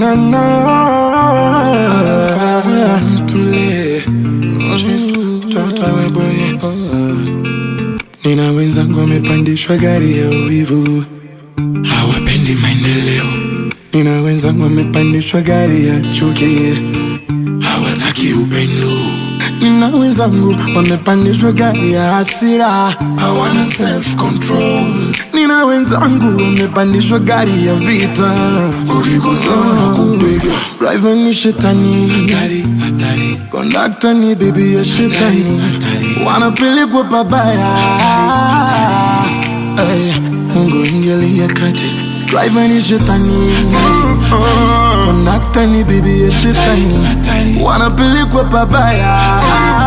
na na tule tota weboye nina wenzangu wamepandishwa gari ya uwivu hawapendi maendeleo nina wenzangu wamepandishwa gari ya chuki hawataki upendo nina wenzangu wamepandishwa gari ya hasira hawana self control nina wenzangu wamepandishwa gari ya vita ukikosana kupiga driver ni shetani hatari, hatari. kondakta ni bibi ya shetani wanapelekwa pabaya Ay, mungu ingilia kati driver ni shetani kondakta ni bibi ya shetani wanapelekwa pabaya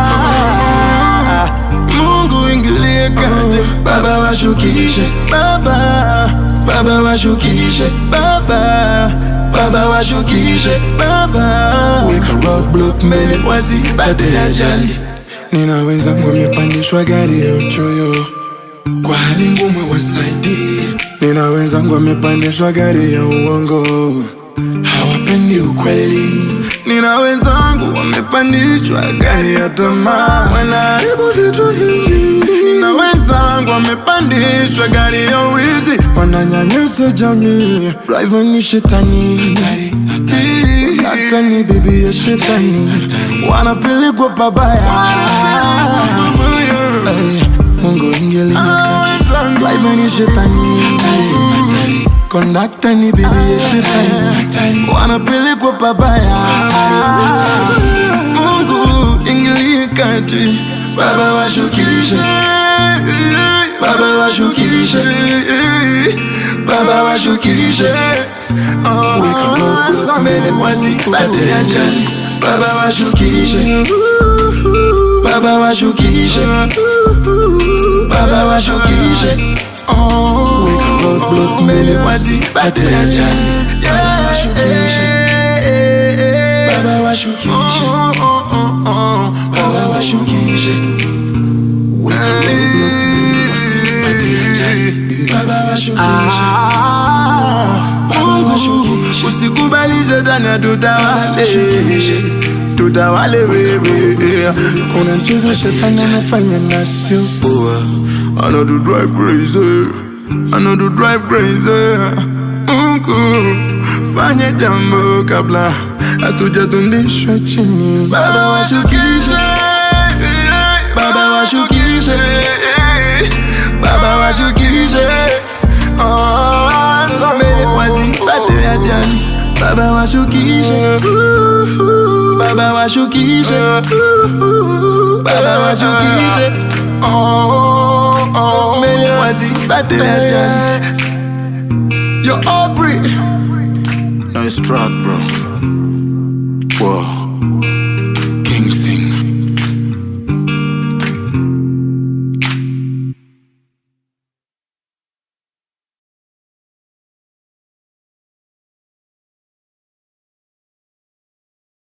mungu ingilie kati baba washukishe baba baba washukishe baba baba washukishe baba weka roadblock mbele wasipate ajali nina wenzangu wamepandishwa gari ya uchoyo kwa hali ngumu wasaidie. Nina wenzangu wamepandishwa gari ya uongo, hawapendi ukweli. Nina wenzangu wamepandishwa gari ya tamaa, wanaharibu vitu vingi. Nina wenzangu wamepandishwa gari ya wizi, wananyanyasa jamii. Driver ni shetani, hata ni bibi ya shetani, wanapelekwa pabaya. Ay, Mungu ingilia kati, driver ni shetani, kondakta ni bibi ya shetani, wanapelekwa pabaya. Mungu ingilie kati, Baba washukishe, Baba washukishe, Baba washukishe, weka roadblock mbele wasipate ajali, Baba washukishe, Baba washukishe, Baba washukishe, weka roadblock mbele wasipate ajali, Baba washukishe, Baba washukishe, Baba washukishe, weka roadblock mbele wasipate ajali, Baba washukishe, Baba washukishe, usikubali shetani atutawale tutawale wewe kuna mchezo shetani anafanya na sio poa I know to drive crazy I know to drive crazy Mungu fanya jambo kabla hatujatundishwa chini Baba washukishe Baba washukishe Baba washukishe Oh, mbele wasipate ajali Baba washukishe Baba washukishe Baba washukishe Mbele wasipate ajali Yo Aubrey Nice track bro Wow